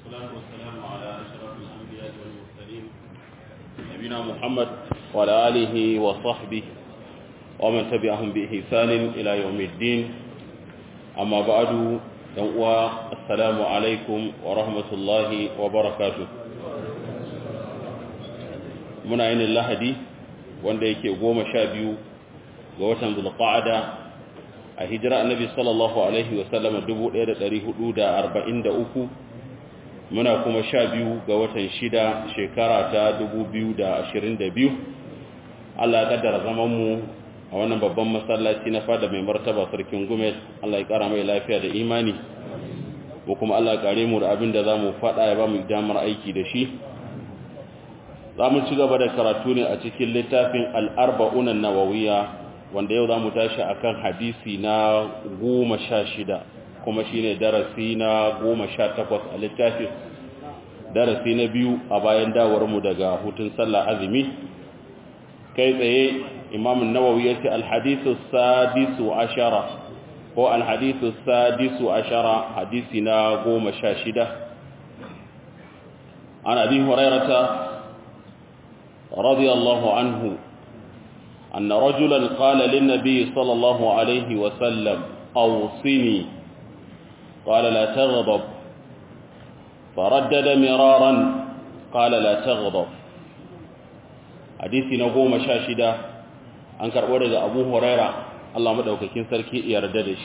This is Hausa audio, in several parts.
والصلاة والسلام على أشرف الأنبياء والمرسلين نبينا محمد وعلى آله وصحبه ومن تبعهم بإحسان إلى يوم الدين أما بعد السلام عليكم ورحمة الله وبركاته muna yin lahadi wanda yake goma sha biyu ga watan zulqa'ada a hijira annabi sallallahu alaihi wasallam 1443 muna kuma sha biyu ga watan shida shekara ta 2022 Allah ya kaddara zaman mu a wannan babban masallaci na fada mai martaba sarkin gumel Allah ya kara mai lafiya da imani ko kuma Allah ya kare mu da abin da zamu fada ya ba mu damar aiki da shi za mu ci gaba da karatu ne a cikin littafin al'arba'unan nawawiya wanda yau za mu tashi a kan hadisi na goma sha shida kuma shi ne darasi na goma sha takwas a littafin darasi na biyu a bayan dawarmu daga hutun sallah azumi kai tsaye imamun nawawi ya ce alhadisu sadisu ashara ko alhadisu sadisu ashara hadisi na goma sha shida an abi hurairata رضي الله عنه أن رجلا قال للنبي صلى الله عليه وسلم أوصني قال لا تغضب فردد مرارا قال لا تغضب حديث نقوم شاشدة أنكر ورد أبو هريرة الله مدعوككين سركي يرددش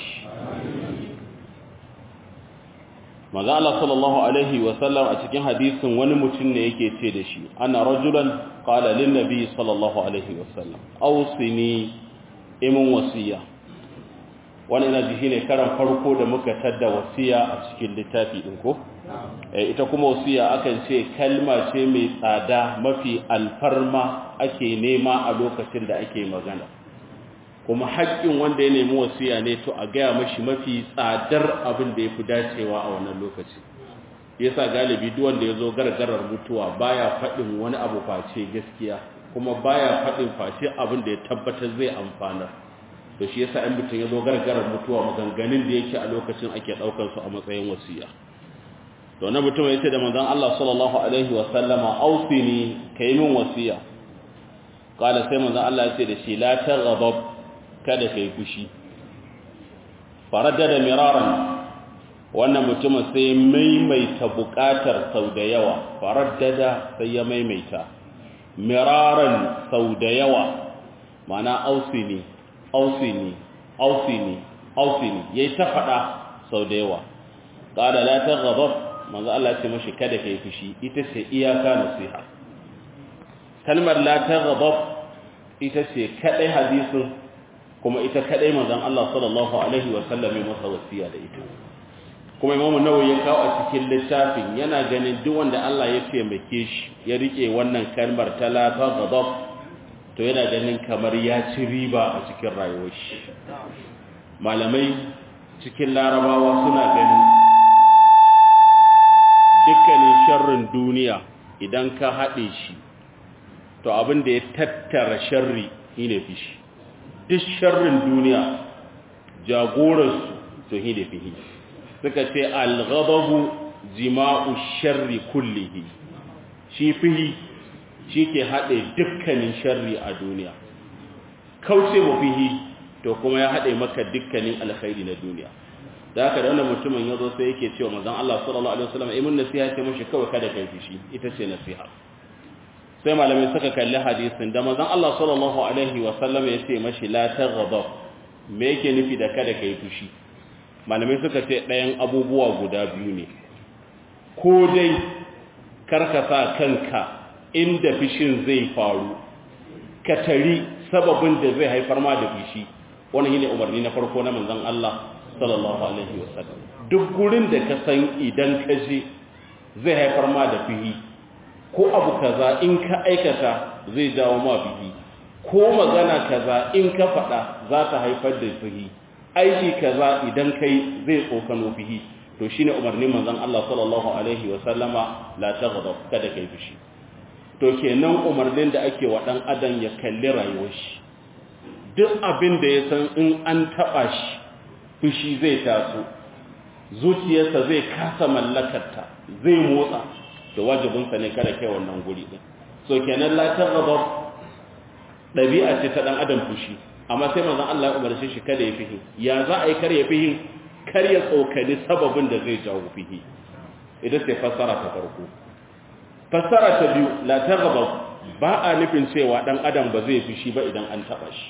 maza Allah sallallahu alaihi wasallam a cikin hadisin wani mutum ne yake ce da shi ana rajulan qala lin nabi sallallahu alaihi wasallam awsini imin wasiya wani ina ji shine karan farko da muka tadda wasiya a cikin littafi din ko eh ita kuma wasiya akan ce kalma ce mai tsada mafi alfarma ake nema a lokacin da ake magana kuma haƙƙin wanda ya nemi wasiya ne to a gaya mashi mafi tsadar abin da ya fi dacewa a wannan lokaci yasa galibi duk wanda ya zo gargarar mutuwa baya faɗin wani abu face gaskiya kuma baya faɗin face abin da ya tabbatar zai amfana to shi yasa in mutum ya zo gargarar mutuwa maganganun da yake a lokacin ake ɗaukar su a matsayin wasiya to na mutum ya ce da manzon Allah sallallahu alaihi wa sallama ausini kai min wasiya qala sai manzon Allah ya ce da shi la taghdab kada ka yi fushi faradda da miraran wannan mutumin sai maimaita bukatar sau da yawa faradda sai ya maimaita miraran sau da yawa mana ausini ausini ausini ausini yayi ta fada sau da yawa qala la taghdab manzo Allah ce mashi kada kai fushi ita ce iyaka nasiha kalmar la taghdab ita ce kadai hadisin kuma ita kadai manzon Allah sallallahu alaihi wa sallam ya masa wasiya da ita kuma Imam Nawawi ya kawo a cikin littafin yana ganin duk wanda Allah ya taimake shi ya rike wannan kalmar talata ghadab to yana ganin kamar ya ci riba a cikin rayuwar shi malamai cikin larabawa suna ganin dukkanin sharrin duniya idan ka haɗe shi to abin da ya tattara sharri shine fishi duk sharrin duniya jagorarsu to hi da fihi suka ce al-ghadabu jima'u sharri kullihi shi fihi shi ke haɗe dukkanin sharri a duniya kauce mu fihi to kuma ya haɗe maka dukkanin alkhairi na duniya da haka da wannan mutumin ya zo sai yake cewa manzon Allah sallallahu alaihi wasallam imin nasiha ce mashi kawai kada kai fishi ita ce nasiha sai malamai suka kalli hadisin da manzon Allah sallallahu alaihi wa sallam ya ce mashi la taghadab me yake nufi da kada kai fushi malamai suka ce ɗayan abubuwa guda biyu ne ko dai karka sa kanka inda fishin zai faru ka tari sababin da zai haifar ma da fishi wannan shine umarni na farko na manzon Allah sallallahu alaihi wa sallam duk gurin da ka san idan ka je zai haifar ma da fihi ko abu kaza in ka aikata zai jawo ma bihi ko magana kaza in ka faɗa za ta haifar da bihi aiki kaza idan kai zai tsokano bihi to shine umarnin manzon Allah sallallahu alaihi wa sallama la taghdab kada kai fushi to kenan umarnin da ake wa dan adam ya kalli rayuwar shi duk abin da ya san in an taba shi fushi zai taso zuciyarsa zai kasa mallakarta zai motsa da wajibinsa ne kada kai wannan guri din so kenan la taghdab dabi'a ce ta dan adam fushi amma sai manzon Allah ya umarce shi kada ya fihi ya za a yi kar ya fihi kar ya tsokani sababin da zai jawo fihi idan sai fassara ta farko fassara ta biyu la taghdab ba a nufin cewa dan adam ba zai fushi ba idan an taba shi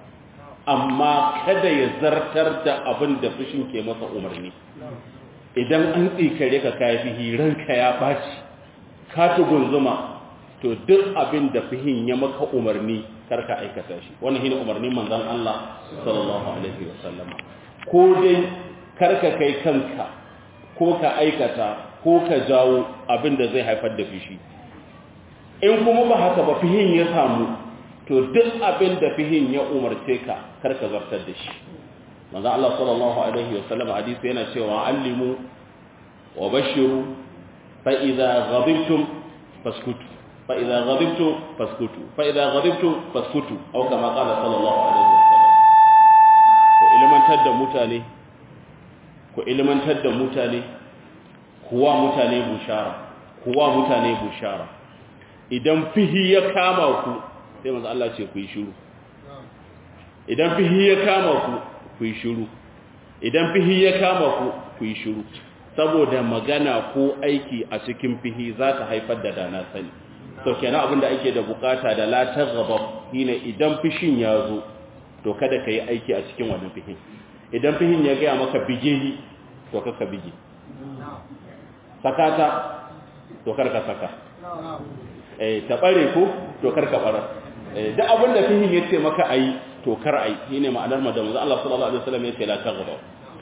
amma kada ya zartar da abin da fushin ke masa umarni idan an tsikare ka kai fihi ranka ya baci ka tugunzuma to duk abin da fihin ya maka umarni karka aikata shi wannan shine umarnin manzon Allah sallallahu alaihi wasallam ko dai karka kai kanka ko ka aikata ko ka jawo abin da zai haifar da fishi in kuma ba haka ba fihin ya samu to duk abin da fihin ya umarce ka karka zartar da shi manzon Allah sallallahu alaihi wasallam hadisi yana cewa allimu wa bashiru fa idza ghadibtum faskutu فإذا غضبت فاسكتوا فإذا غضبت فاسكتوا أو كما قال صلى الله عليه وسلم ku ilmantar da mutane ku ilmantar da mutane kuwa mutane bushara kuwa mutane bushara idan fihi ya kama ku sai manzo Allah ce ku yi shiru idan fihi ya kama ku ku yi shiru idan fihi ya kama ku ku yi shiru saboda magana ko aiki a cikin fihi za ta haifar da dana sani to kenan abin da ake da bukata da la taghaba shine idan fishin ya zo to kada kai aiki a cikin wannan fihin idan fihin ya ga maka bige ni to kaka bige sakata to karka saka eh ta bare ko to karka bara eh duk abin da fihin yace maka ayi to kar ayi shine ma'anar madamu Allah sallallahu alaihi wasallam yace la taghaba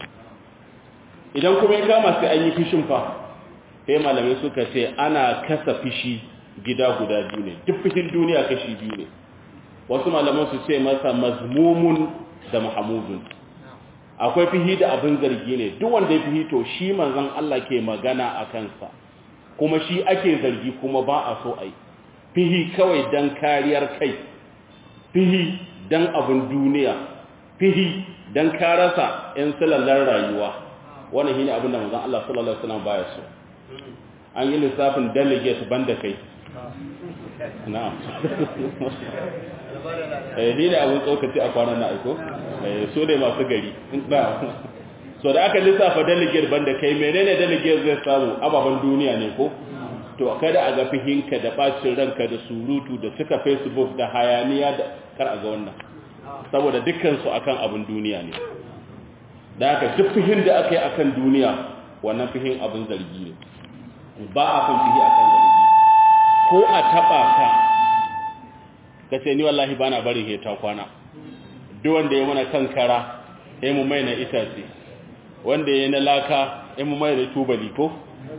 idan kuma ya kama sai an yi fishin fa sai malamai suka ce ana kasa fishi gida guda biyu ne duk fishin duniya kashi biyu ne wasu malaman su ce masa mazmumun da mahamudun akwai fihi da abin zargi ne duk wanda ya fihi to shi manzon Allah ke magana a kansa kuma shi ake zargi kuma ba a so ai fihi kawai dan kariyar kai fihi dan abin duniya fihi dan karasa yan salallar rayuwa wannan shine abin da manzon Allah sallallahu alaihi wasallam baya so an yi lissafin delegate banda kai na'am eh ni ne abun tsokaci a kwanan na aiko eh so ne masu gari so da aka lissafa delegate banda kai menene delegate zai samu ababen duniya ne ko to kada a ga fihinka da bacin ranka da surutu da suka facebook da hayaniya da kar a ga wannan saboda dukkan su akan abin duniya ne da haka duk fihin da aka yi akan duniya wannan fihin abin zargi ne ba a kan fihi akan zargi ko a taba ka ka ce ni wallahi bana barin heta kwana duk wanda ya mana kankara sai mu mai na itace wanda ya na laka sai mu mai da tubali ko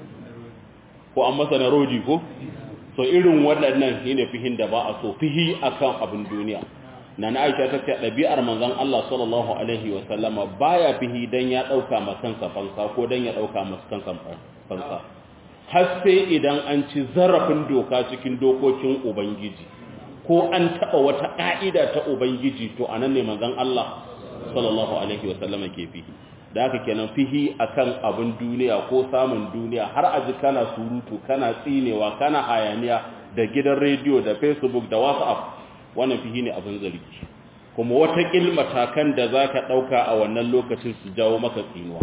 ko an masa na rodi ko so irin waɗannan shine fihin da ba a so fihi akan abin duniya nana Aisha ta ce ɗabi'ar manzon Allah sallallahu alaihi wa sallama baya fihi dan ya dauka makansa fansa ko dan ya dauka makansa fansa har sai idan an ci zarafin doka cikin dokokin ubangiji ko an taba wata ka'ida ta ubangiji to anan ne manzon Allah sallallahu alaihi wa sallama ke fihi da haka kenan fihi akan abin duniya ko samun duniya har aji kana surutu kana tsinewa kana hayaniya da gidan rediyo da facebook da whatsapp wannan fihi ne abin zargi kuma wata matakan da za ka ɗauka a wannan lokacin su jawo maka tsinuwa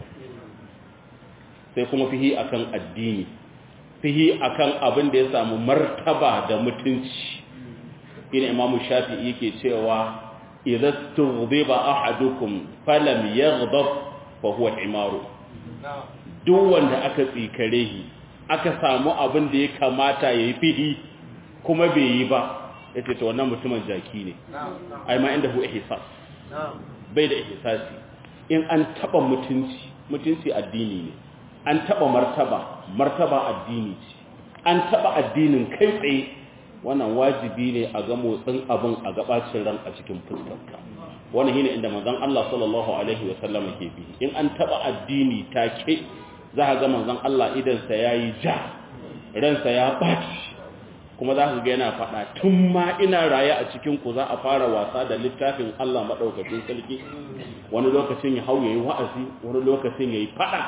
sai kuma fihi akan addini fihi akan abin da ya samu martaba da mutunci ina imamu shafi yake cewa idza tughdiba ahadukum falam yaghdab fa huwa imaru duk wanda aka tsikare shi aka samu abin da ya kamata yayi fihi kuma bai yi ba ya ce ta wannan mutumin jaki ne ai ma inda hu ihsas bai da ihsasi in an taba mutunci mutunci addini ne an taba martaba martaba addini ce an taba addinin kai tsaye wannan wajibi ne a ga motsin abin a gabacin ran a cikin fuskarka wannan shine inda manzon Allah sallallahu alaihi wa sallam ke bi in an taba addini take za ka ga manzon Allah idan sa yayi ja ransa ya baci kuma za ka ga yana faɗa tun ma ina raye a cikin ku za a fara wasa da littafin Allah maɗaukacin sarki wani lokacin ya hau ya yi wa'azi wani lokacin ya yi faɗa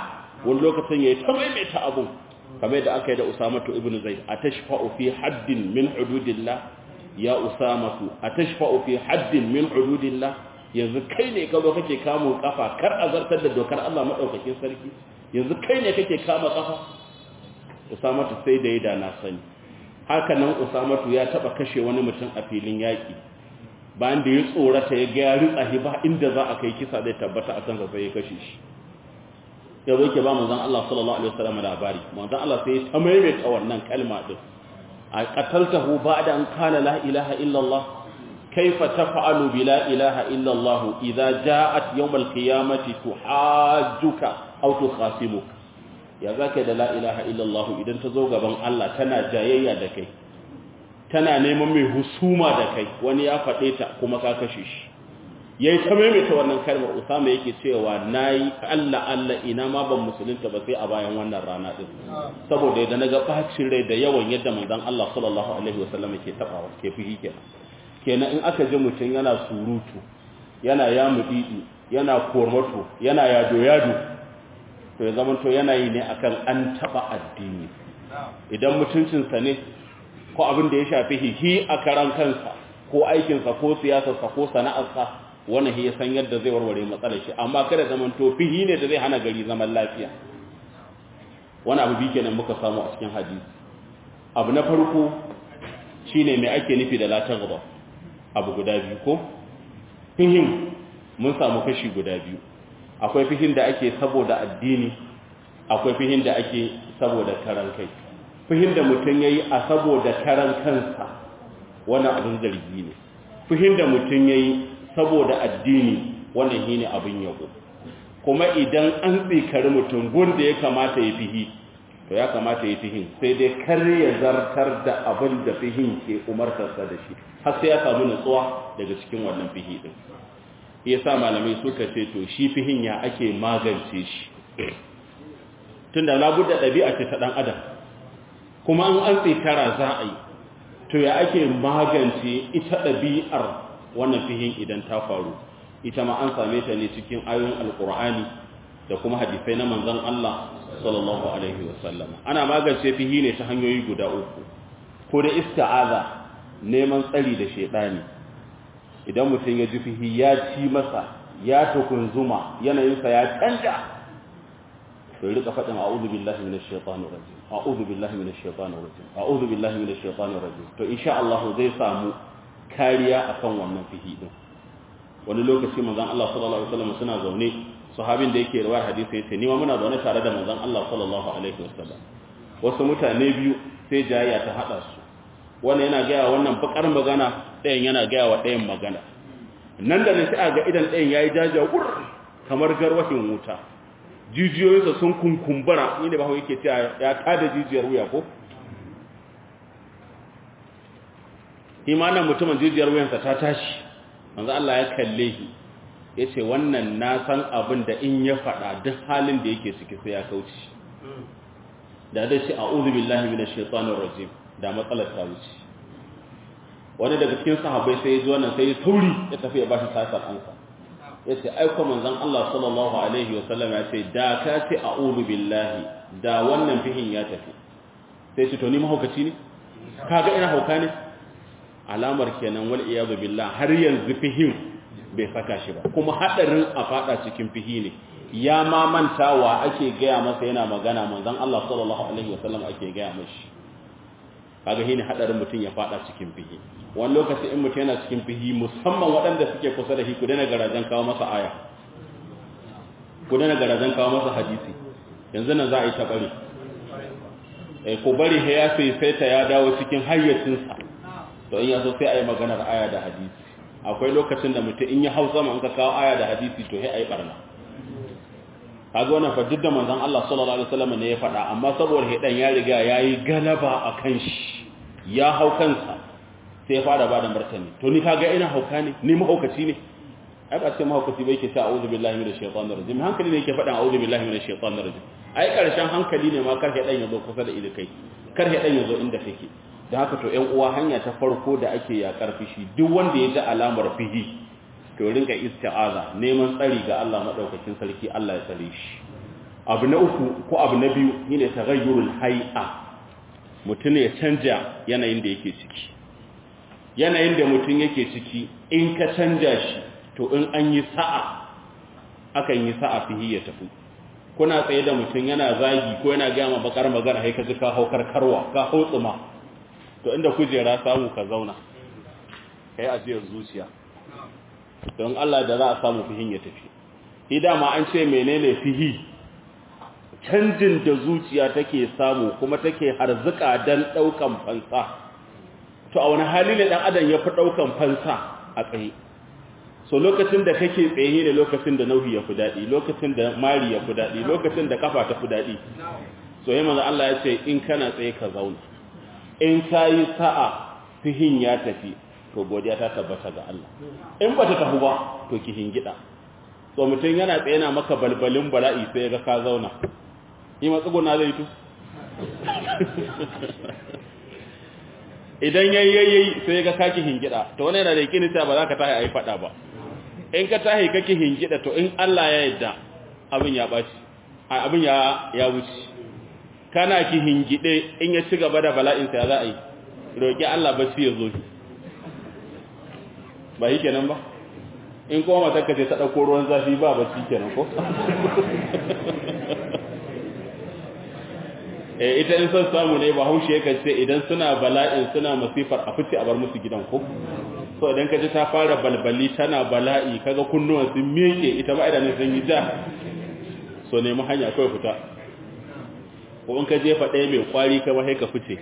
wani lokacin yayi ta maimaita abun kamar yadda aka yi da Usamatu ibn Zaid atashfa'u fi haddin min hududillah ya Usamatu atashfa'u fi haddin min hududillah yanzu kai ne ka zo kake kamo kafa kar azartar da dokar Allah madaukakin sarki yanzu kai ne kake kama kafa Usamatu sai da yada na sani haka nan Usamatu ya taba kashe wani mutum a filin yaki bayan da ya tsorata ya ga ya ritsa ba inda za a kai kisa zai tabbata akan sa sai ya kashe shi ya zo ke ba manzon Allah sallallahu alaihi wasallam labari manzon Allah sai ta maimaita wannan kalma din a qataltahu ba'da an kana la ilaha illa Allah kaifa taf'alu bi la ilaha illa Allah idza ja'at yawm al-qiyamati tuhajjuka aw tukhasimuka ya zaka da la ilaha illa Allah idan ta zo gaban Allah tana jayayya da kai tana neman mai husuma da kai wani ya faɗe ta kuma ka kashe shi yayi ta maimaita wannan kalmar Usama yake cewa nayi Allah Allah ina ma ban musulunta ba sai a bayan wannan rana din saboda yadda naga bacin rai da yawan yadda manzon Allah sallallahu alaihi wasallam ke tabawa ke fihi kenan kenan in aka ji mutum yana surutu yana yamudi yana kormato yana yado yado to ya zama to yana yi ne akan an taba addini idan mutuncinsa ne ko abin da ya shafi hihi a karan kansa ko aikinsa ko siyasarsa ko sana'arsa wannan ya san yadda zai warware matsalar shi amma kada zaman to fihi ne da zai hana gari zaman lafiya wani abu bi kenan muka samu a cikin hadisi abu na farko shine mai ake nufi da la taghba abu guda biyu ko fihim mun samu kashi guda biyu akwai fihin da ake saboda addini akwai fihin da ake saboda karan kai fihin da mutum yayi a saboda karan kansa wannan abin zargi ne fihin da mutum yayi saboda addini wannan shine abin yabo kuma idan an tsikari mutum gunda ya kamata ya fihi to ya kamata ya fihin sai dai kar ya zartar da abin da fihin ke umartarsa da shi har sai ya samu nutsuwa daga cikin wannan fihi din yasa malamai suka ce to shi fihin ya ake magance shi tunda labudda ɗabi'a ce ta ɗan adam kuma an an tsikara za a yi to ya ake magance ita ɗabi'ar wannan fihin idan ta faru ita ma an same ta ne cikin ayoyin alkur'ani da kuma hadisai na manzon Allah sallallahu alaihi wasallam ana magance fihi ne ta hanyoyi guda uku ko da ista'aza neman tsari da shedani idan mutum ya ji fihi ya ci masa ya tukunzuma yanayinsa ya canja to rika faɗin a'udhu billahi minash shaitanir rajim a'udhu billahi minash shaitanir rajim a'udhu billahi minash shaitanir rajim to insha Allah zai samu kariya akan wannan fihi din wani lokaci manzon Allah sallallahu alaihi wasallam suna zaune sahabin da yake rawar hadisi yace ni ma muna zaune tare da manzon Allah sallallahu alaihi wasallam wasu mutane biyu sai jayya ta hada su wannan yana gaya wannan bakar magana ɗayan yana gaya wa ɗayan magana nan da nan sai a ga idan ɗayan yayi jajawur kamar garwashin wuta jijiyoyinsa sun kunkumbura ni da bahawa yake cewa ya tada jijiyar wuya ko imanin mutumin jijiyar wuyansa ta tashi manzo Allah ya kalle shi yace wannan na san abin da in ya faɗa duk halin da yake ciki sai ya kauce da dai shi a'udhu billahi minash shaitanir rajim da matsalar ta wuce wani daga cikin sahabbai sai ya ji wannan sai ya sauri ya tafi ya bashi sasar ansa yace ai ko manzon Allah sallallahu alaihi wasallam ya ce da ka ce a'udhu billahi da wannan fihin ya tafi sai ce to ni mahaukaci ne kaga ina hauka ne alamar kenan wal iyadu billah har yanzu fihin bai saka shi ba kuma hadarin a fada cikin fihi ne ya ma mantawa ake gaya masa yana magana manzon Allah sallallahu alaihi wasallam ake gaya mashi kaga shine hadarin mutum ya fada cikin fihi wani lokaci in mutum yana cikin fihi musamman waɗanda suke kusa da shi ku dana garajen kawo masa aya ku dana garajen kawo masa hadisi yanzu nan za a yi ta bari eh ku bari he ya sai sai ta ya dawo cikin hayyacinsa to in yazo sai a yi maganar aya da hadisi akwai lokacin da mutum in ya hau sama in ka kawo aya da hadisi to he a yi barna kaga wannan fa duk da manzon Allah sallallahu alaihi wasallam ne ya faɗa amma saboda hedan ya riga yayi galaba akan shi ya hau kansa sai ya fara bada martani to ni kaga ina hauka ne ni mahaukaci ne ai ba sai mahaukaci bai ke ta a'udhu billahi minash shaitanir rajim hankali ne yake faɗan a'udhu billahi minash shaitanir rajim ai karshen hankali ne ma kar hedan yazo kusa da kai kar hedan yazo inda kake da haka to ƴan uwa hanya ta farko da ake yakar fishi duk wanda ya ji alamar fihi to rinka isti'aza neman tsari ga Allah madaukakin sarki Allah ya tsare shi abu na uku ko abu na biyu shine taghayyurul hay'a mutum ya canja yanayin da yake ciki yanayin da mutum yake ciki in ka canja shi to in an yi sa'a akan yi sa'a fihi ya tafi kuna tsaye da mutum yana zagi ko yana gaya ma bakar magana sai ka ji ka hau karkarwa ka hau tsuma to inda kujera samu ka zauna kai ajiyar zuciya don Allah da za a samu fihin ya tafi shi dama an ce menene fihi canjin da zuciya take samu kuma take harzuka dan daukan fansa to a wani hali ne dan adam ya fi daukan fansa a tsaye so lokacin da kake tsaye ne lokacin da nauyi ya fi daɗi lokacin da mari ya fi daɗi lokacin da kafa ta fi daɗi so yi manzo Allah ya ce in kana tsaye ka zauna in ka yi sa'a fihin ya tafi to godiya ta tabbata ga Allah in ba ta tafi ba to ki hingida so mutum yana tsaye na maka balbalin bala'i sai ga ka zauna yi matsuguna zai tu idan yayyayi sai ga kaki hingida to wani yana da yakini cewa ba za ka tahi a yi fada ba in ka tahi kake hingida to in Allah ya yadda abin ya baci abin ya ya wuce kana ki hingide in ya ci gaba da bala'in sa ya za a yi roki Allah ba ya zo ba yi kenan ba in kuma matarka ce ta dauko ruwan zafi ba ba kenan ko ita in son samu ne ba haushe yakan ce idan suna bala'in suna masifar a fice a bar musu gidan ko so idan ka ji ta fara balbali tana bala'i kaga kunnuwan sun miƙe ita ba idanun sun yi ja so nemi hanya kawai fita ko in ka jefa ɗaya mai kwari ka ba sai ka fice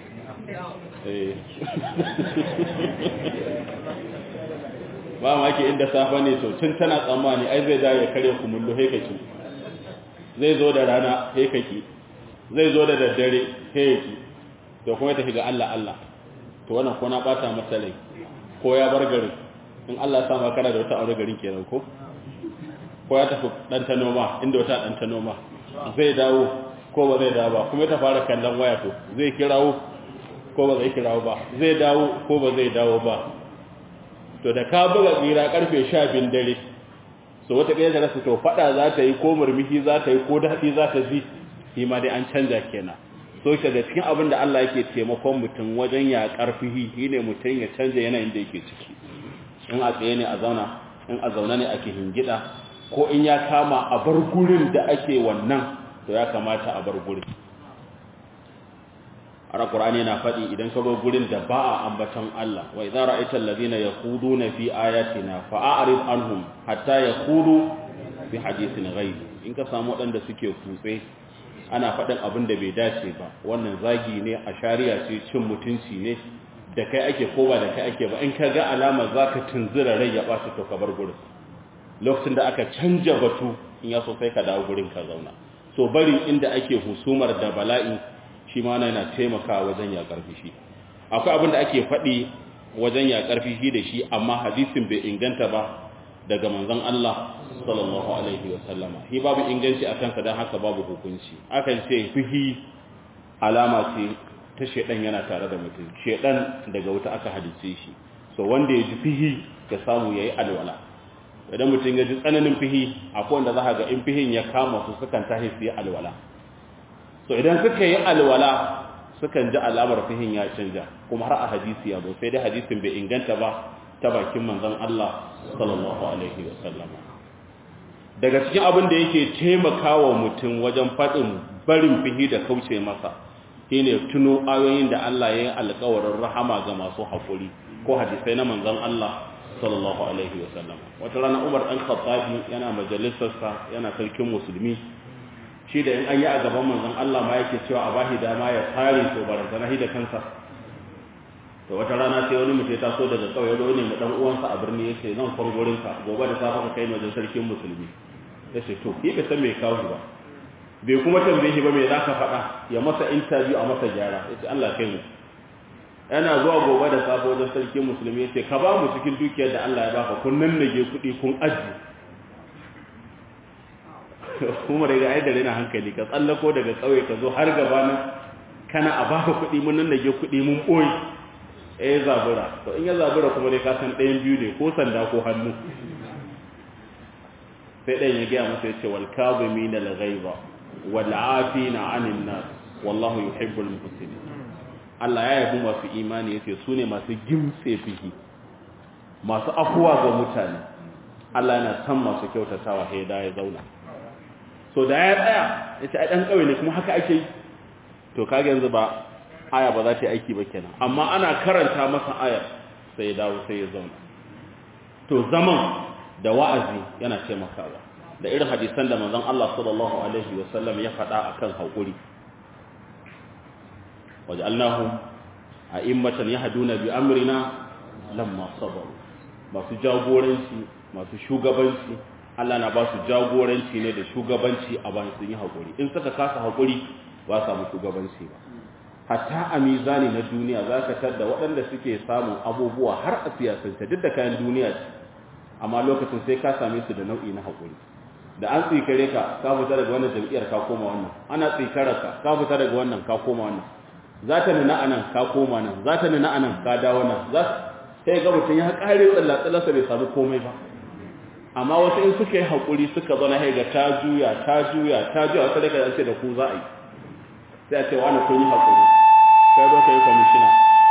ba ma ke inda safa ne to tun tana tsammani ai zai dawo ya karya kumullo sai ka ki zai zo da rana sai ka ki zai zo da daddare heki to kuma tafi ga Allah Allah to wannan ko na bata masa rai ko ya bar garin in Allah ya sa maka da wata aure garin kenan ko ko ya tafi dan ta noma inda wata dan ta noma zai dawo ko ba zai dawo ba kuma ta fara kallon waya to zai kirawo ko ba zai kirawo ba zai dawo ko ba zai dawo ba to da ka buga tsira karfe 12 dare so wata kai da rasu to fada za ta yi ko murmushi za ta yi ko dadi za ta ji shi ma dai an canja kenan so shi da cikin abin da Allah yake taimakon mutum wajen ya karfihi shine mutum ya canja yanayin da yake ciki in a tsaye ne a zauna in a zauna ne ake hingida ko in ya kama a bar gurin da ake wannan to ya kamata a bar gurin ara qur'ani yana faɗi idan ka zo gurin da ba a ambaton Allah wa idza ra'aita allazina yaquduna fi ayatina fa'arid anhum hatta yaqudu fi hadithin ghayr in ka samu waɗanda suke kutse ana faɗin abin da bai dace ba wannan zagi ne a shari'a ce cin mutunci ne da kai ake ko ba da kai ake ba in ka ga alama za ka tunzura rai ya ɓaci to ka bar gurin lokacin da aka canja batu in ya so sai ka dawo gurin ka zauna so bari inda ake husumar da bala'i shi ma yana taimakawa wajen ya karfi shi akwai abin da ake faɗi wajen ya karfi shi da shi amma hadisin bai inganta ba daga manzon Allah sallallahu alaihi wa sallama shi babu inganci a kansa don haka babu hukunci akan ce fihi alama ce ta shedan yana tare da mutum shedan daga wuta aka hadice shi so wanda ya ji fihi ya samu yayi alwala idan mutum ya ji tsananin fihi akwai wanda za ga in fihin ya kama su sukan tahi su yi alwala so idan suka yi alwala sukan ji alamar fihin ya canja kuma har a hadisi ya zo sai dai hadisin bai inganta ba ta bakin manzon Allah sallallahu alaihi wa sallama daga cikin abin da yake taimakawa mutum wajen faɗin barin fihi da kauce masa shine tuno ayoyin da Allah ya yi alƙawarin rahama ga masu haƙuri ko hadisai na manzon Allah sallallahu alaihi wa sallama wata rana Umar dan Khattabi yana majalisarsa yana sarkin musulmi shi da in an yi a gaban manzon Allah ma yake cewa a bashi dama ya tsare to barantana da kansa to wata rana sai wani mutum ya taso daga kauye da wani dan uwansa a birni yace zan far gurin ka gobe da safe ka kai mu wajen sarkin musulmi yace to yi bai san me kawo ba bai kuma tambaye shi ba me zaka faɗa ya masa interview a masa gyara yace Allah kai mu yana zuwa gobe da safe wajen sarkin musulmi yace ka ba mu cikin dukiyar da Allah ya baka kun nan nage kuɗi kun aji kuma daga ai da rena hankali ka tsallako daga kauye ka zo har gaba nan kana a baka kuɗi mun nan nage kuɗi mun boye eh zabura to in ya zabura kuma dai ka san ɗayan biyu ne ko sanda ko hannu sai ɗayan ya gaya masa ya ce wal kazimin al ghaiba wal afina 'anil nas wallahu yuhibbul muhsinin Allah ya yabi masu imani yace su ne masu gimtse fihi masu afuwa ga mutane Allah yana san masu kyautatawa sai da ya zauna so da ya tsaya yace ai dan kauye ne kuma haka ake yi to kage yanzu ba aya ba za ta yi aiki ba kenan amma ana karanta masa aya sai ya dawo sai ya zauna to zaman da wa'azi yana taimakawa da irin hadisan da manzon Allah sallallahu alaihi wasallam ya faɗa akan hakuri waj'alnahum a'immatan yahduna bi amrina lamma sabaru masu jagoranci masu shugabanci Allah na ba su jagoranci ne da shugabanci a bayan sun yi hakuri in suka kasa hakuri ba samu shugabanci ba hatta a mizani na duniya za ka tar da waɗanda suke samun abubuwa har a siyasance duk da kayan duniya ce amma lokacin sai ka same su da nau'i na haƙuri da an tsikare ka ka fita daga wannan jam'iyyar ka koma wannan ana tsikara ka ka fita daga wannan ka koma wannan za ta nuna anan ka koma nan za ta nuna anan ka dawo nan za sai ga mutum ya kare tsallatsalarsa bai samu komai ba amma wasu in suka yi haƙuri suka zo na haiga ta juya ta juya ta juya wata daga ce da ku za a yi sai a ce wani kun yi haƙuri kai zo ka yi kwamishina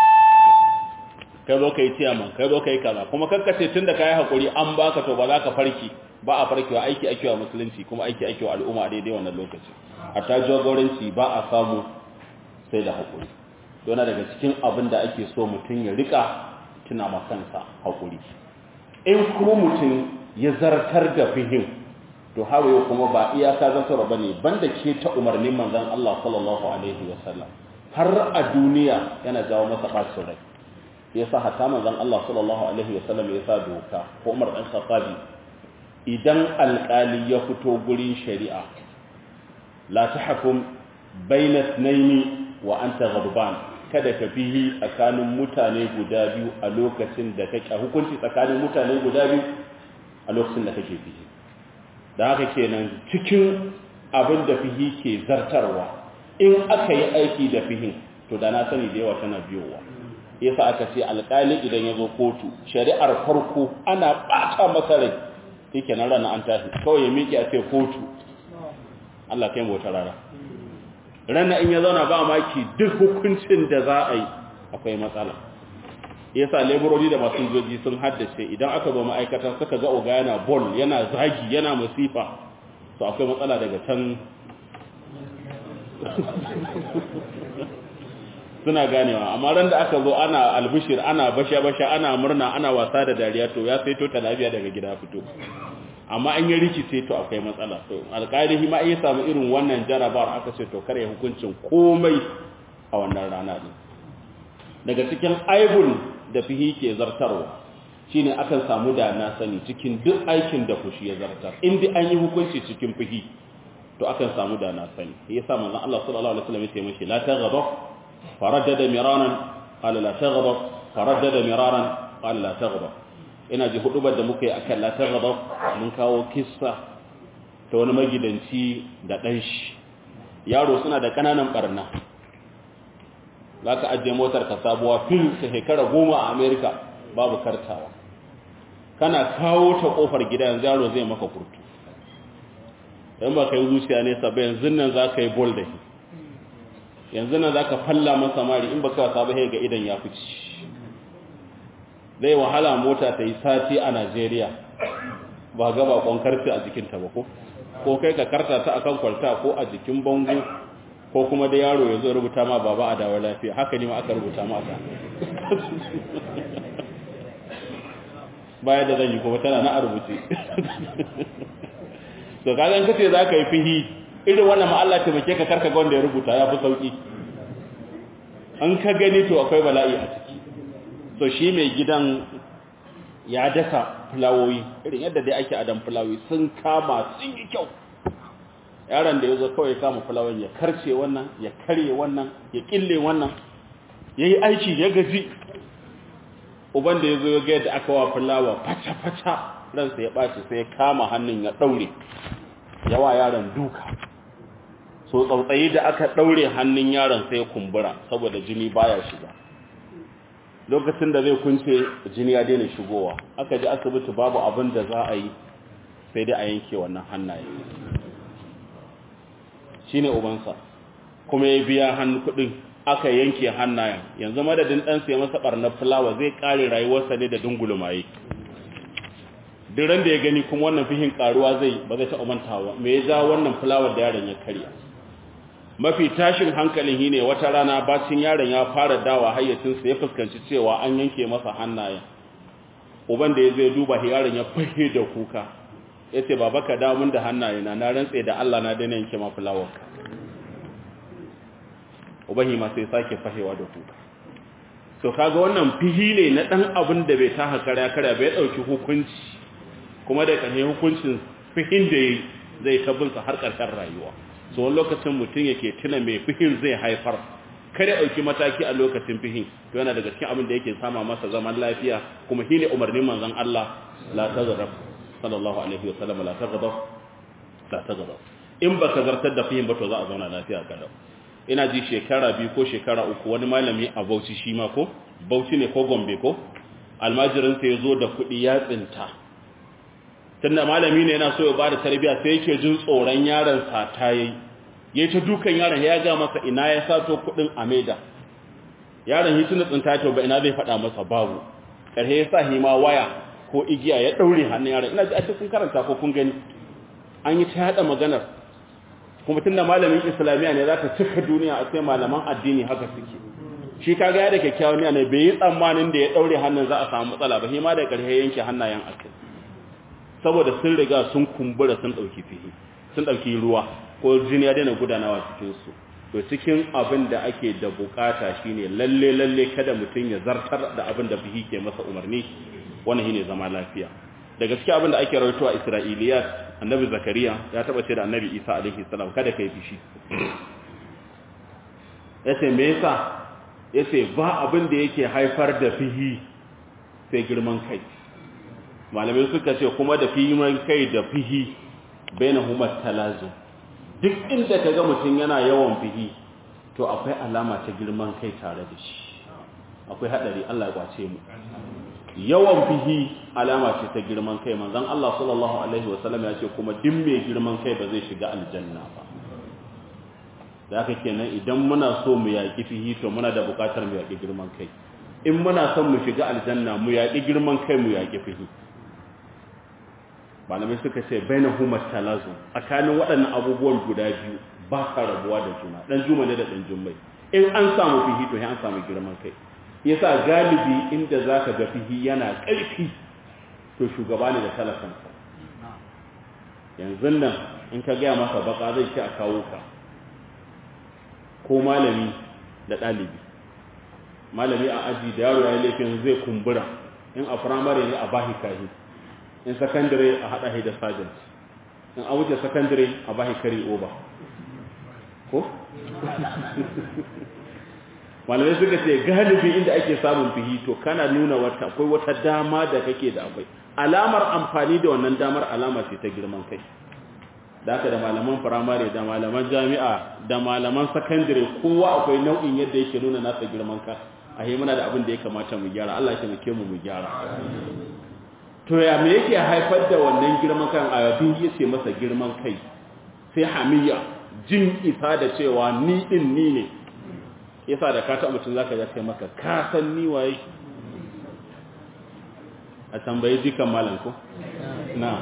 kai zo ka yi ciyaman kai zo ka yi kaza kuma kakkace tun da ka yi haƙuri an baka to ba za ka farki ba a farkewa aiki ake wa musulunci kuma aiki ake wa al'umma a daidai wannan lokaci a ta jagoranci ba a samu sai da haƙuri dona daga cikin abin da ake so mutum ya rika tuna ma kansa haƙuri in kuma mutum ya zartar da fihim to hawaye kuma ba iyaka zartarwa ba ne banda ke ta umarnin manzan Allah sallallahu alaihi wasallam har a duniya yana jawo masa ɓacin rai ya sa hata manzan Allah sallallahu alaihi wasallam ya sa doka ko umar ɗan khattabi idan alƙali ya fito gurin shari'a la tahkum bayna ithnaini wa anta ghadban kada ka fihi tsakanin mutane guda biyu a lokacin da kake hukunci tsakanin mutane guda biyu a lokacin da kake fihi da haka kenan cikin abin da fihi ke zartarwa in aka yi aiki da fihin to da na sani da yawa tana biyowa yasa aka ce alƙali idan ya zo kotu shari'ar farko ana ɓata masa rai yake nan rana an tashi kawai ya miƙe a ce kotu Allah kai mota rara rana in ya zauna ba maki duk hukuncin da za a yi akwai matsala yasa laborori da masu joji sun haddace idan aka zo ma'aikata suka ga oga yana bol yana zagi yana masifa to akwai matsala daga can suna ganewa amma ran da aka zo ana albishir ana basha-basha ana murna ana wasa da dariya to ya saito ta lafiya daga gida fito amma an yi rikice to akwai matsala to alƙalihi ma iya samu irin wannan jarabar aka ce to kare hukuncin komai a wannan rana ne daga cikin aibun da fihi ke zartarwa shine akan samu da na sani cikin duk aikin da fushi ya zartar in dai an yi hukunci cikin fihi to akan samu da na sani yasa manzon Allah sallallahu alaihi wasallam ya ce mishi la taghdab faraddada miraran qala la taghdab faraddada miraran qala la taghdab ina ji hudubar da muka yi akan la taghdab mun kawo kissa ta wani magidanci da dan shi yaro suna da kananan barna zaka ajiye motar ka sabuwa fil ta shekara goma a America babu kartawa kana kawo ta kofar gida yanzu yaro zai maka kurtu in ba ka yi zuciya nesa ba yanzu nan za ka yi bol da shi yanzu nan za ka falla masa mari in ba ka wasa ba ga idan ya fici zai wahala mota ta yi sati a najeriya ba ga bakon karfi a jikinta ba ko ko kai ka karta ta akan kwalta ko a jikin bango ko kuma da yaro ya zo rubuta ma baba a dawo lafiya haka ne ma aka rubuta ma aka baya da zan yi kuma tana na a rubuce to kaga in kace zaka yi fihi irin wannan ma Allah ta make ka karka ga wanda ya rubuta ya fi sauki an ka gani to akwai bala'i a ciki to shi mai gidan ya daka fulawoyi irin yadda dai ake adam fulawoyi sun kama sun yi kyau yaron da yazo kawai kama fulawoyin ya karce wannan ya karye wannan ya kille wannan yayi aiki ya gaji uban da yazo ya ga yadda aka wa fulawa fata fata ransa ya ɓaci sai ya kama hannun ya ɗaure yawa yaron duka so tsautsayi da aka ɗaure hannun yaron sai ya kumbura saboda jini baya shiga lokacin da zai kunce jini ya daina shigowa aka ji asibiti babu abin da za a yi sai dai a yanke wannan hannaye shine ubansa kuma ya biya hannu kudin aka yanke hannayen yanzu madadin dan sai masa barnar fulawa zai kare rayuwarsa ne da dungulumaye duran da ya gani kuma wannan fihin karuwa zai ba zai taɓa mantawa me ya ja wannan fulawar da yaron ya karya mafi tashin hankalin shi ne wata rana bacin yaron ya fara dawa hayyacinsa ya fuskanci cewa an yanke masa hannayen uban da ya zai duba yaron ya fahe da kuka ya ce baba ka damun da hannaye na na rantse da Allah na daina yanke ma fulawar uban ma sai sake fahewa da kuka to kaga wannan fihi ne na dan abin da bai taka kara kara bai dauki hukunci kuma da ƙarshe hukuncin fihin da zai tabbinsa har ƙarshen rayuwa so wani lokacin mutum yake tuna mai fihin zai haifar kada ɗauki mataki a lokacin fihin to yana daga cikin abin da yake sama masa zaman lafiya kuma shine umarnin manzon Allah la tazarraf sallallahu alaihi wa sallam la taghdab la taghdab in baka zartar da fihin ba to za a zauna lafiya kada ina ji shekara biyu ko shekara uku wani malami a Bauchi shi ma ko Bauchi ne ko Gombe ko almajirin sa yazo da kuɗi ya tsinta tunda malami ne yana so ya bada tarbiya sai yake jin tsoron yaron sa ta yi yayi ta dukan yaron ya ga masa ina ya sato kudin Ameda yaron yi tuna tsinta to ba ina zai fada masa babu karhe ya sa hima waya ko igiya ya daure hannun yaron ina ji a cikin karanta ko kun gani an yi ta hada maganar kuma tunda malamin islamiya ne zaka cika duniya a sai malaman addini haka suke shi kaga ya da kyakkyawan ne bai yi tsammanin da ya daure hannun za a samu matsala ba hima da karhe yanke hannayen akai saboda sun riga sun kumbura sun dauki fihi sun dauki ruwa ko jini ya daina gudanawa cikin su to cikin abin da ake da bukata shine lalle lalle kada mutun ya zartar da abin da fihi ke masa umarni wannan shine zama lafiya da gaskiya abin da ake rawaito a Isra'iliyat annabi Zakariya ya taba ce da annabi Isa alaihi salam kada kai fishi yace me yasa yace ba abin da yake haifar da fihi sai girman kai malamai suka ce kuma da fihiman kai da fihi baina huma talazu duk inda kaga mutum yana yawan fihi to akwai alama ta girman kai tare da shi akwai hadari Allah ya kwace mu yawan fihi alama ce ta girman kai manzon Allah sallallahu alaihi wasallam ya ce kuma duk mai girman kai ba zai shiga aljanna ba da haka kenan idan muna so mu yaki fihi to muna da bukatar mu yaki girman kai in muna son mu shiga aljanna mu yaki girman kai mu yaki fihi malamai suka ce baina huma talazu tsakanin waɗannan abubuwan guda biyu ba ka rabuwa da juna dan juma ne da dan jummai in an samu fihi to an samu girman kai yasa galibi inda zaka ga fihi yana ƙarfi to shugaba ne da talakan yanzu nan in ka gaya masa baka zai ci a kawo ka ko malami da ɗalibi malami a aji da yaro ya yi laifin zai kumbura in a firamare ne a bahi kahi in sakandare a haɗa shi da sergeant in a wuce sakandare a bahi kari oba ko? malamai suka ce galibi inda ake samun fihi to kana nuna wata akwai wata dama da kake da akwai alamar amfani da wannan damar alama ce ta girman kai da haka da malaman firamare da malaman jami'a da malaman sakandare kowa akwai nau'in yadda yake nuna nasa girman ka a muna da abin da ya kamata mu gyara Allah ya taimake mu mu gyara to ya me yake haifar da wannan girman kan ayabin yace masa girman kai sai hamiya jin isa da cewa ni din ni ne yasa da ka taɓa mutum zaka ya kai maka ka san ni waye a tambayi jikan malam ko na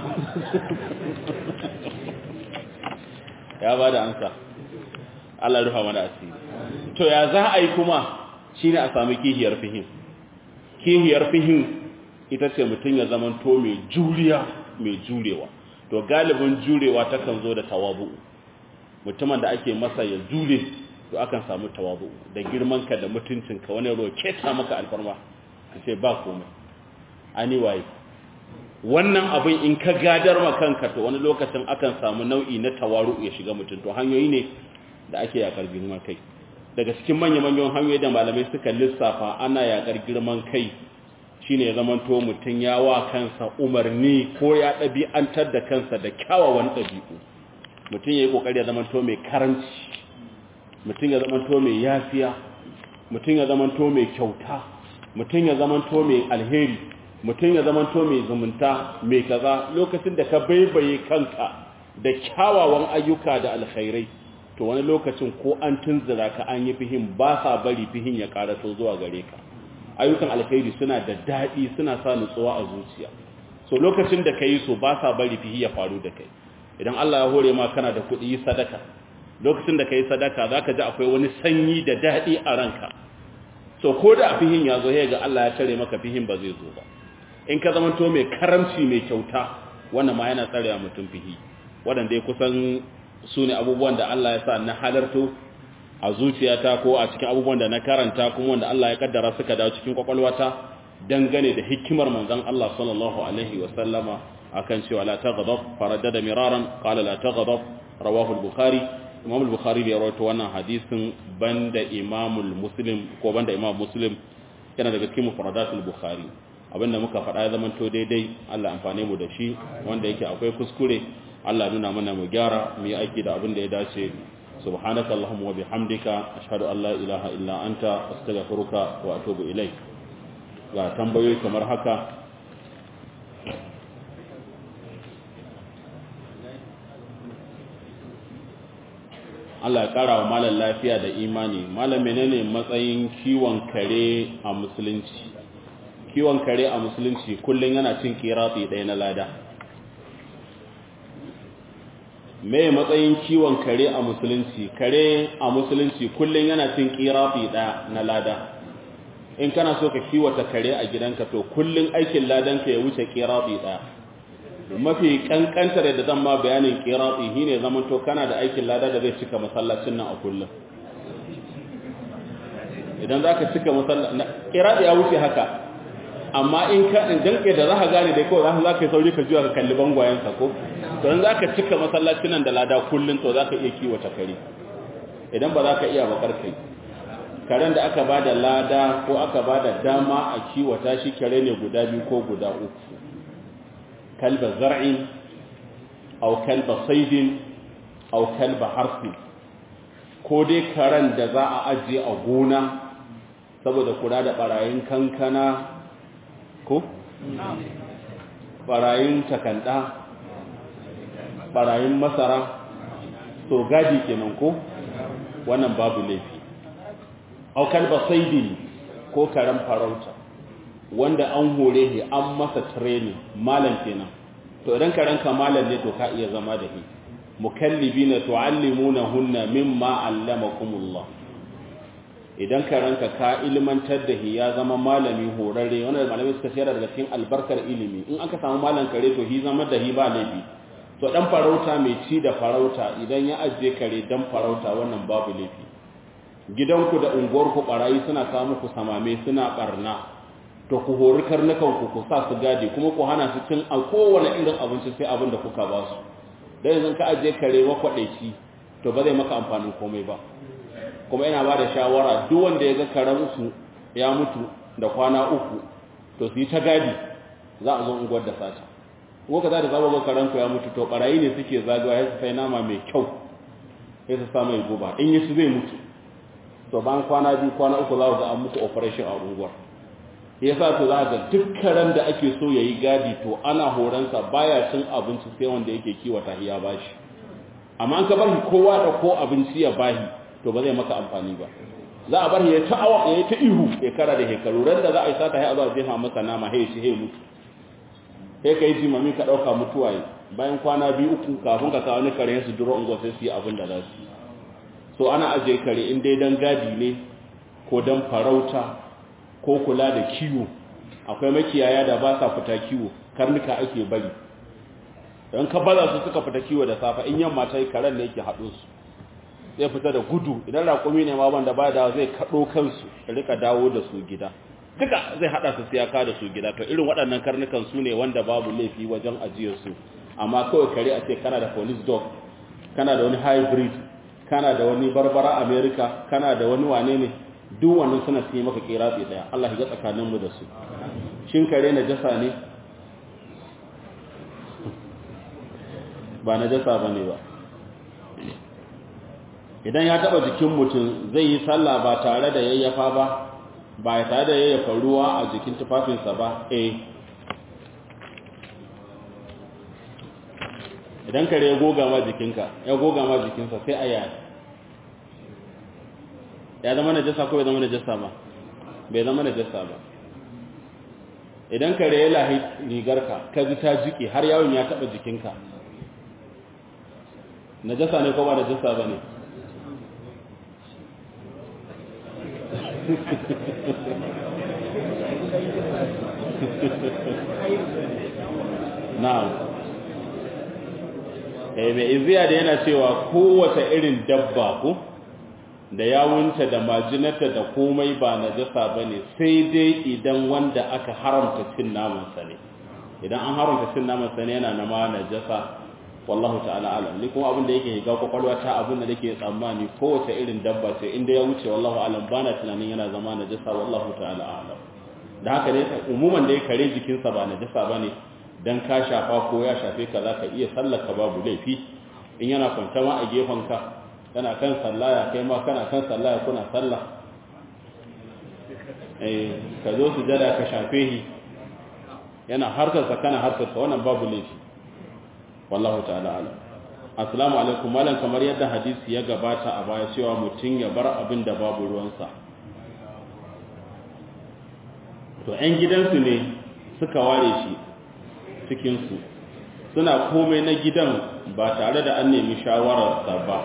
ya ba da ansa Allah rufa mana asiri to ya za a yi kuma shine a sami kihiyar fihim kihiyar fihim ita ce mutum ya zaman to mai juriya mai jurewa to galibin jurewa takan zo da tawabu mutumin da ake masa ya jure to akan samu tawabu da girmanka da mutuncinka wani roke ta maka alfarma ka ce ba komai ani waye wannan abin in ka gadar ma kanka to wani lokacin akan samu nau'i na tawaru ya shiga mutum to hanyoyi ne da ake yakar girman kai daga cikin manya-manyan hanyoyi da malamai suka lissafa ana yakar girman kai shine ya zamanto mutum ya wa kansa umarni ko ya ɗabi'antar da kansa da kyawawan ɗabi'u mutum ya yi ƙoƙari ya zamanto mai karanci mutum ya zamanto mai yafiya mutum ya zamanto mai kyauta mutum ya zamanto mai alheri mutum ya zamanto mai zumunta mai kaza lokacin da ka baibaye kanka da kyawawan ayyuka da alkhairai to wani lokacin ko an tunzura ka an yi fihin ba sa bari fihin ya karato zuwa gare ka ayyukan alkhairi suna da daɗi suna sa nutsuwa a zuciya so lokacin da ka yi so ba sa bari fihi ya faru da kai idan Allah ya hore ma kana da kuɗi yi sadaka lokacin da ka yi sadaka za ka ji akwai wani sanyi da daɗi a ranka so ko da fihin ya zo ga Allah ya tare maka fihin ba zai zo ba in ka zama to mai karamci mai kyauta wannan ma yana tsare mutum fihi waɗanda ya kusan su ne abubuwan da Allah ya sa na halarto a zuciyata ko a cikin abubuwan da na karanta kuma wanda Allah ya kaddara suka dawo cikin kwakwalwata dangane da hikimar manzon Allah sallallahu alaihi wa sallama akan cewa la taghdab faraddada miraran qala la taghdab rawahu al-bukhari imam al-bukhari ya rawaito wannan hadisin banda imam muslim ko banda imam muslim yana daga cikin mufradatul bukhari abinda muka faɗa ya zamanto daidai Allah amfane mu da shi wanda yake akwai kuskure Allah nuna mana mu gyara mu yi aiki da abin da ya dace subhanaka allahumma wa bihamdika ashhadu an la ilaha illa anta astaghfiruka wa atubu ilaik ga tambayoyi kamar haka Allah ya kara wa malam lafiya da imani malam menene matsayin kiwon kare a musulunci kiwon kare a musulunci kullun yana cin kirati ɗaya na lada me matsayin kiwon kare a musulunci kare a musulunci kullun yana cin kirati ɗaya na lada in kana so ka kiwata kare a gidanka to kullun aikin ladanka ya wuce kirati ɗaya mafi kankantar da zan ma bayanin kirati shine zaman to kana da aikin lada da zai cika masallacin nan a kullum idan zaka cika masallacin kirati ya wuce haka amma in ka in danke da zaka gane dai kawai zaka yi sauri ka juya ka kalli bangwayen sa ko to in zaka cika masallacin nan da lada kullun to zaka iya kiwata kare idan ba zaka iya bakar kai karen da aka bada lada ko aka bada dama a kiwata shi kare ne guda biyu ko guda uku kalba zar'in aw kalba saidin aw kalba harfi ko dai karen da za a ajiye a gona saboda kula da barayin kankana ko barayin takanda barayin masara to gadi kenan ko wannan babu laifi aw kalba saidin ko karen farauta wanda an hore shi an masa training malam kenan to idan ka ranka malam ne to ka iya zama da shi mukallibina tuallimuna hunna mimma allamakumullah idan ka ranka ka ilmantar da shi ya zama malami horarre wanda malamai suka shera daga cikin albarkar ilimi in aka samu malam kare to shi zama da shi ba laifi to dan farauta mai ci da farauta idan ya ajiye kare dan farauta wannan babu laifi gidanku da unguwarku barayi suna kawo muku samame suna barna to ku hori karnukan ku ku sa su gadi kuma ku hana su cin a kowane irin abinci sai abin da kuka ba su dan yanzu ka ajiye kare makwadaici to ba zai maka amfanin komai ba kuma yana ba da shawara duk wanda ya ga karen su ya mutu da kwana uku to su yi ta gadi za a zo unguwar da sata ko ka za da zaba ga karen ku ya mutu to barayi ne suke zagawa ya su sai nama mai kyau sai su sa mai guba in yi su zai mutu to bayan kwana biyu kwana uku za ku ga an muku operation a unguwar ya sa to za ga duk karen da ake so ya yi gadi to ana horonsa baya cin abinci sai wanda yake kiwata ya bashi amma an ka bar shi kowa da ko abinci ya bahi to ba zai maka amfani ba za a bar ya ta awa ya ta ihu ya kara da hekaru ran da za a yi sata ya zuwa jefa masa nama hai shi hai mutu sai ka yi jimami ka ɗauka mutuwa yi bayan kwana biyu uku kafin ka kawo ni kare su duro ungo sai su yi abin da za su so ana ajiye kare in dai dan gadi ne ko dan farauta ko kula da kiwo akwai makiyaya da ba sa fita kiwo karnuka ake bari don ka baza su suka fita kiwo da safa in yamma ta yi karen ne yake haɗo su zai fita da gudu idan raƙumi ne ma wanda ba da zai kaɗo kansu da rika dawo da su gida duka zai haɗa su siyaka da su gida to irin waɗannan karnukan su ne wanda babu laifi wajen ajiyar su amma kawai kare a ce kana da police dog kana da wani hybrid kana da wani barbara america kana da wani wane ne duk wannan suna su yi maka kiratsi daya Allah ya ga tsakaninmu da su shin kare na jasa ne ba na jasa ba ne ba idan ya taba jikin mutum zai yi sallah ba tare da yayyafa ba ba ya tare da yayyafa ruwa a jikin tufafinsa ba eh idan kare ya goga ma jikinka ya goga ma jikinsa sai a yaya ya zama najasa ko bai zama najasa ba bai zama najasa ba idan kare ya lahi rigarka ka ji ta jike har yawon ya taba jikinka najasa ne ko ba najasa ba ne na'am eh mai iziya da yana cewa kowace irin dabba ko da yawunta da majinata da komai ba najasa bane sai dai idan wanda aka haramta cin naman sa ne idan an haramta cin naman sa ne yana na ma najasa wallahu ta'ala alam ni kuma abin da yake ga kwakwalwa ta abin da nake tsammani kowace irin dabba ce inda ya wuce wallahu alam bana tunanin yana zama najasa wallahu ta'ala alam da haka ne umuman da ya kare jikinsa ba najasa bane dan ka shafa ko ya shafe ka zaka iya sallaka babu laifi in yana kwanta ma a gefen ka kana kan sallaya kai ma kana kan sallaya kuna sallah eh ka zo su jada ka shafe shi yana harkarsa kana harkarsa wannan babu laifi wallahu ta'ala alam assalamu alaikum malam kamar yadda hadisi ya gabata a baya cewa mutum ya bar abin da babu ruwansa to 'yan gidansu ne suka ware shi cikinsu suna komai na gidan ba tare da an nemi shawararsa ba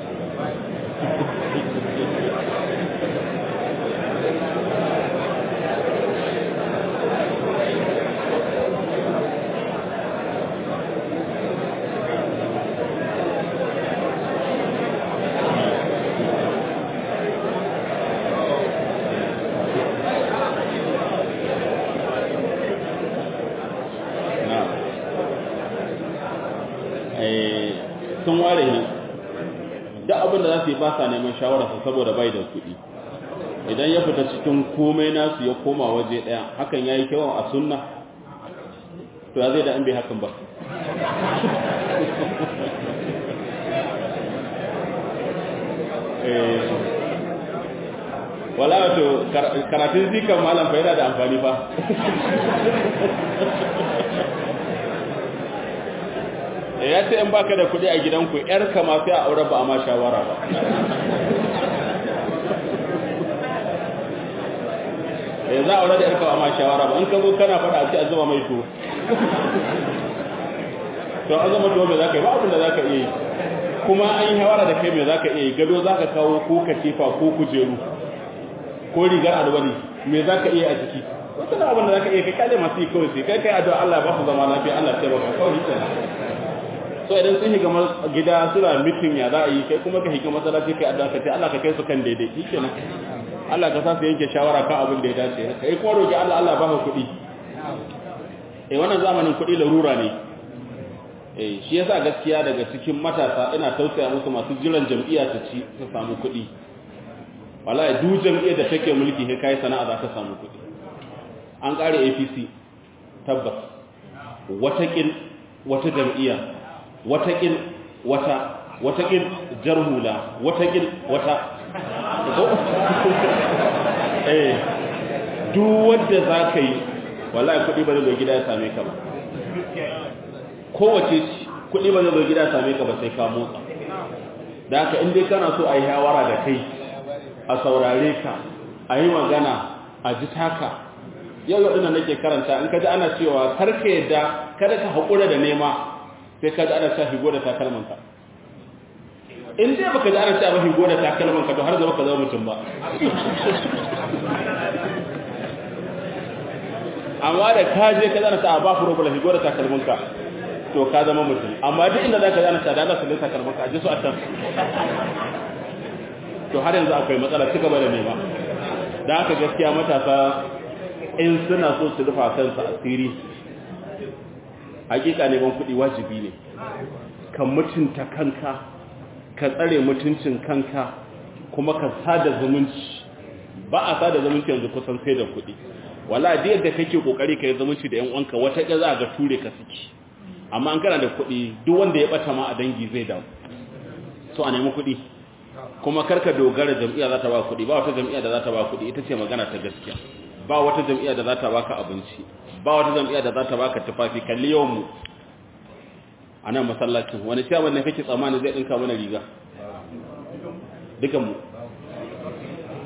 sun ware ne duk abin da za su yi ba sa neman shawararsa saboda bai da kuɗi idan ya fita cikin komai nasu ya koma waje ɗaya hakan ya yi kyawun a sunna to ya zai da an bai hakan ba wala wato karatun zikan malam fa yana da amfani fa ya ce in baka da kuɗi a gidanku yar kama sai a aure ba a ma shawara ba ya za a aure da yar kama ma shawara ba in ka zo kana faɗa a ce a zuba mai to to an zama to me za ka yi ba abin da za ka iya yi kuma an yi shawara da kai me za ka iya yi gado za ka kawo ko katifa ko kujeru ko rigar alwali me za ka iya a jiki wasu da abin da za ka iya kai kyale masu yi kawai sai kai kai addu'a Allah ba su zama lafiya Allah ya taimaka kawai kenan so idan sun shiga gida suna mitin ya za a yi kai kuma ka shiga masallaci kai addu'a ka ce Allah ka kai su kan daidai shikenan Allah ka sa su yanke shawara kan abin da ya dace kai kuma roki Allah Allah ba ka kuɗi eh wannan zamanin kuɗi larura ne eh shi yasa gaskiya daga cikin matasa ina tausaya musu masu jiran jam'iyya ta ci ta samu kuɗi wallahi duk jam'iyyar da take mulki kai kai sana'a za ta samu kuɗi an ƙare APC tabbas wataƙil wata jam'iyya watakil wata watakil jarhula watakil wata eh duk wanda zaka yi wallahi kudi ba zai zo gida ya same ka ba kowace kudi ba zai zo gida ya same ka ba sai ka motsa da haka in dai kana so a yi hawara da kai a saurare ka a yi magana a ji taka yau yau ina nake karanta in ka ji ana cewa karka yadda kada ka haƙura da nema sai ka ji ana sa higo da takalmanka in dai baka ji ana sa ba higo da takalmanka to har zama ka zama mutum ba amma da ka je ka zana sa ba furo bala higo da takalmanka to ka zama mutum amma duk inda zaka zana sa da Allah sallai takalmanka a ji su a can to har yanzu akwai matsala ci gaba da nema da haka gaskiya matasa in suna so su rufa kansu asiri hakika neman kuɗi wajibi ne ka mutunta kanka ka tsare mutuncin kanka kuma ka sada zumunci ba a sada zumunci yanzu kusan sai da kuɗi wala da yadda kake kokari ka yi zumunci da yan uwanka wata ga za ga ture ka suke amma an kana da kuɗi duk wanda ya bata ma a dangi zai dawo so a nemi kuɗi kuma karka dogara jam'iyya za ta ba kuɗi ba wata jam'iyya da za ta ba kuɗi ita ce magana ta gaskiya ba wata jam'iyya da za ta baka abinci ba wata jam'iyya da za ta baka tufafi kalli yawan mu a nan masallacin wani ciyaman ne kake tsammani zai dinka mana riga dukan mu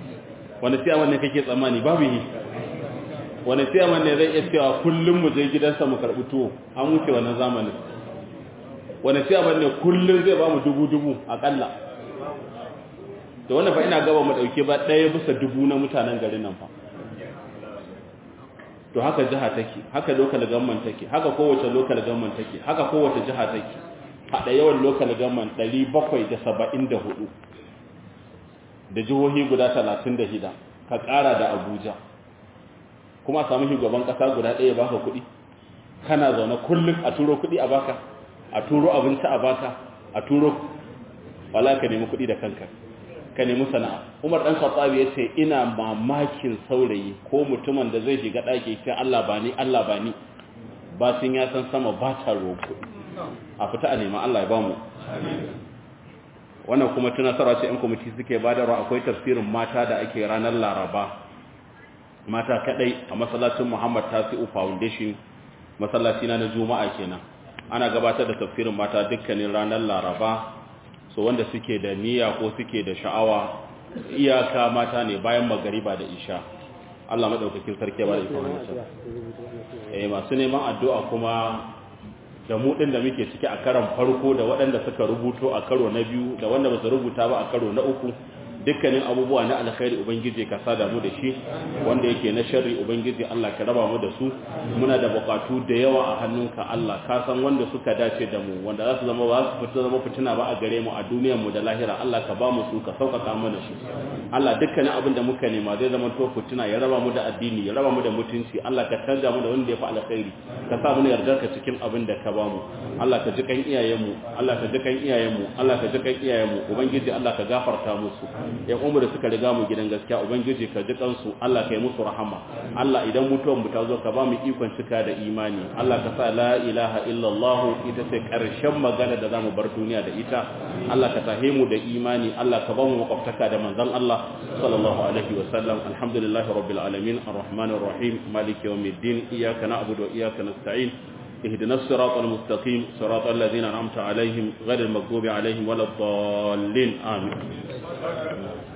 wani ciyaman ne kake tsammani babu yi wani ciyaman ne zai iya cewa kullum mu je gidansa mu karɓi tuwo an wuce wannan zamanin wani ciyaman ne kullum zai ba mu dubu-dubu aƙalla da wanda fa ina gaba mu ɗauke ba ɗaya bisa dubu na mutanen garin nan fa to haka jiha take haka local government take haka kowace local government take haka kowace jiha take hada yawan local government 774 da jihohi guda 36 ka kara da Abuja kuma a samu shugaban kasa guda ɗaya baka kuɗi kana zaune kullum a turo kuɗi a baka a turo abinci a baka a turo wala ka nemi kuɗi da kanka ka nemi sana'a umar dan khattabi ya ce ina mamakin saurayi ko mutumin da zai shiga ɗaki ce Allah ba ni Allah ba ni ba sun ya san sama ba ta roƙo a fita a nema Allah ya ba mu wannan kuma tunasarwa ce 'yan kwamiti suke badarwa akwai tafsirin mata da ake ranar laraba mata kadai a masallacin muhammad tasi'u foundation masallaci na na juma'a kenan ana gabatar da tafsirin mata dukkanin ranar laraba so wanda suke da niyya ko suke da sha'awa iyaka mata ne bayan magariba da isha Allah madaukakin sarki ba da ikon hannunsa eh masu neman addu'a kuma da mu din da muke ciki a karan farko da waɗanda suka rubuto a karo na biyu da wanda ba su rubuta ba a karo na uku dukkanin abubuwa na alkhairi ubangiji ka sada mu da shi wanda yake na sharri ubangiji Allah ka raba mu da su muna da bukatu da yawa a hannunka Allah ka san wanda suka dace da mu wanda za su zama ba su fita zama fitina ba a gare mu a duniyar mu da lahira Allah ka ba mu su ka sauƙaƙa mana shi Allah dukkanin abin da muka nema zai zama to fitina ya raba mu da addini ya raba mu da mutunci Allah ka canza mu da wanda ya fi alkhairi ka sa mu yarda ka cikin abin da ka ba mu Allah ka ji kan iyayenmu Allah ka ji kan iyayenmu Allah ka ji kan iyayenmu ubangiji Allah ka gafarta musu ya umar da suka riga mu gidan gaskiya ubangiji ka ji kansu Allah ka yi musu rahama Allah idan mutuwar mu ta zo ka ba mu ikon cika da imani Allah ka sa la ilaha illallah ita ce karshen magana da zamu bar duniya da ita Allah ka tahe mu da imani Allah ka ba mu makwabtaka da manzon Allah sallallahu alaihi wa sallam alhamdulillahi rabbil alamin arrahmanir rahim maliki yawmiddin iyyaka na'budu wa iyyaka nasta'in اهدنا الصراط المستقيم صراط الذين أنعمت عليهم غير المغضوب عليهم ولا الضالين آمين